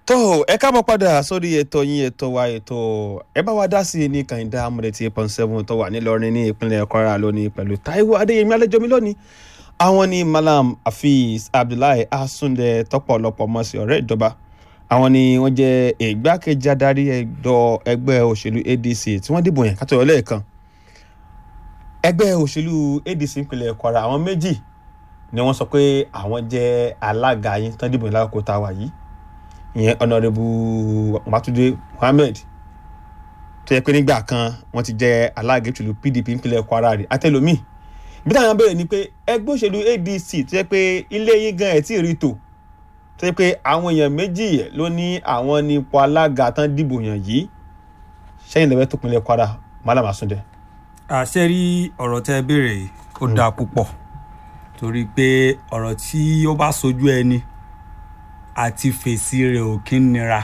tó ẹ káàbọ̀ padà sórí ètò yín ètò wa ètò ẹ bá wa dá sí i ní kàìndá amúrètí eight point seven tó wà nílọrin ní ìpínlẹ̀ kwara lónìí pẹ̀lú taiwo adéyẹmí àlejò mi lónìí àwọn ni malam hafiz abdullahi asunde tọpọlọpọ mọ sí ọ̀rẹ́ ìjọba àwọn ni wọ́n jẹ́ ìgbákejì adarí ẹ̀dọ́ ẹgbẹ́ òṣèlú adc tí wọ́n dìbò yẹn kátó lẹ́ẹ̀kan ẹgbẹ́ òṣèlú adc ìpínlẹ̀ kwara àwọn méjì ni wọ́n sọ pé àwọn jẹ́ alága yín tán dìbò yẹn lákòókò tá a wà yìí ìyẹn ọ̀nàrẹ́bù màtúndé mohammed tó yẹ pé nígbà kan wọ́n ti jẹ́ alága ìṣèlú pdp ìpínlẹ̀ kwara rẹ̀ àtẹlómi bí táwọn béèrè ni pé ẹgbẹ́ òṣèlú adc tó yẹ pé ilé yín gan ẹ̀ tí ì rí tò tó yẹ pé àwọn èèyàn méjì ló ní àwọn nípò alága tán dìbò yàn yìí sẹ́yìn lẹ́wẹ́ tó pinlẹ̀ kwara malam asunde. àṣẹ rí ọ̀rọ̀ tẹ́ ẹ béèrè yìí ó dáa púpọ̀ torí pé ọ̀rọ̀ tí ó bá sojú ẹni àti fèsì rẹ̀ ò kí ń nira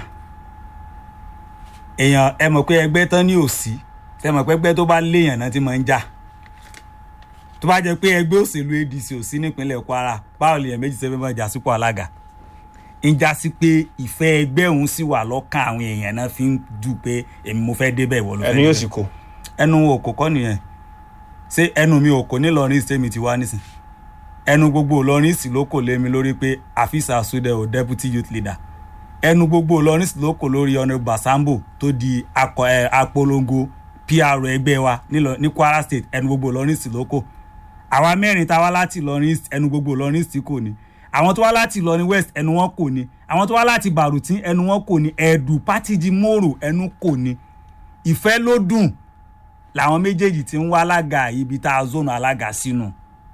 èèyàn ẹ mọ̀ pé ẹgbẹ́ tán ní òsì ẹ mọ̀ pé ẹgbẹ́ tó bá léèyàn náà ti máa ń jà tó bá jẹ́ pé ẹgbẹ́ òṣèlú adc òsì nípínlẹ̀ kwara báwo lèèyàn méjì sẹ́fẹ́ máa jà sípò alága ń já sí pé ìfẹ́ ẹgbẹ́ òun sì wà lọ́kàn àwọn èèyàn náà fi ń dù pé èmi mo fẹ́ débẹ̀ ìwọ ló fẹ́ ẹnu yóò sì kó. ẹnu òkò kọ́ nìyẹn ṣé ẹnu mi òkò nílọrin sẹ́mi ti wá nísìn ẹnu gbogbo ìlọrin sì ló kò lé mi lórí pé afisa asude o deputy youth leader ẹnu gbogbo ìlọrin sì ló kò lórí ọ̀nà basambo tó di akọ ẹ apolongo pr ẹgbẹ́ wa nílọ- ní kwara state ẹnu gbogbo ìlọrin sì ló kò àwa mẹ́rin tá a wá láti ìlọrin East, ẹnu gbogbo ìlọrin sì kò ní àwọn tó wá láti ìlọrin west ẹnu wọn kò ní àwọn tó wá láti barutin ẹnu wọn kò ní ẹ̀dù pátìjì mòrò ẹnu kò ní ìfẹ́ ló dùn làwọn méjèèjì ti ń wá alága ibi tá a zónù alága sínú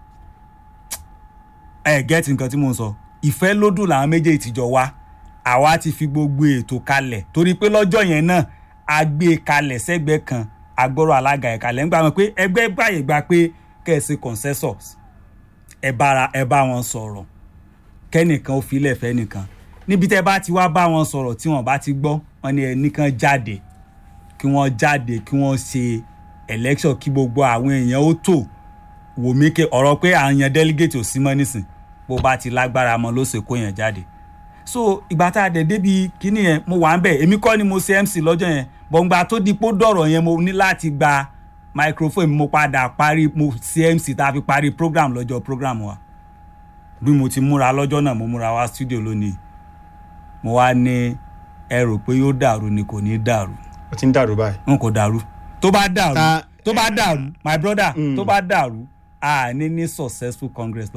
ẹ gẹ́tì nǹkan tí mò ń sọ ìfẹ́ ló dùn làwọn méjèèjì ti jọ wá àwa ti fi gbogbo ètò kalẹ̀ torí pé lọ́jọ́ yẹn náà a gbé e kalẹ̀ sẹ́gbẹ́ kan agbọ́rọ̀ alága ẹ̀ kalẹ̀ ń gbà wọn pé ẹgbẹ́ gbàyè gba pé kẹ̀sì consensus ẹ bára ẹ bá wọn sọ̀rọ̀ kẹ́nìkan ó filẹ̀ fẹ́ nìkan níbi tẹ́ bá ti wá bá wọn sọ̀rọ̀ tí wọ́n bá ti gbọ́ wọn ni ẹnìkan jáde kí wọ́n jáde kí wọ́n ṣe election kí gbogbo àwọn èèyàn ó tò wò mí ké ọ̀rọ̀ pé à ń yan delegate ò sí mọ́ nísìn bó bá ti lágbára mọ́ ló ṣe kó yẹn jáde so ìgbà tá a dẹ̀ débi kíní yẹn mo wà ń bẹ̀ èmi kọ́ ni mo ṣe mc lọ́jọ́ yẹn bọ̀ǹgbà tó di pó dọ̀rọ̀ yẹn mo ní láti gba microphone mo padà parí mo ṣe mc tá a fi parí program lọ́jọ́ program wa bí mo ti múra lọ́jọ́ náà mo múra wá studio lónìí mo wá ní ẹ rò pé yóò dàrú ni kò ní dàrú ó ti ń dàrú báyìí. n kò dàrú tó bá dàrú Ta- tó bá dàrú my brother Mm. tó bá dàrú a ní ní successful congress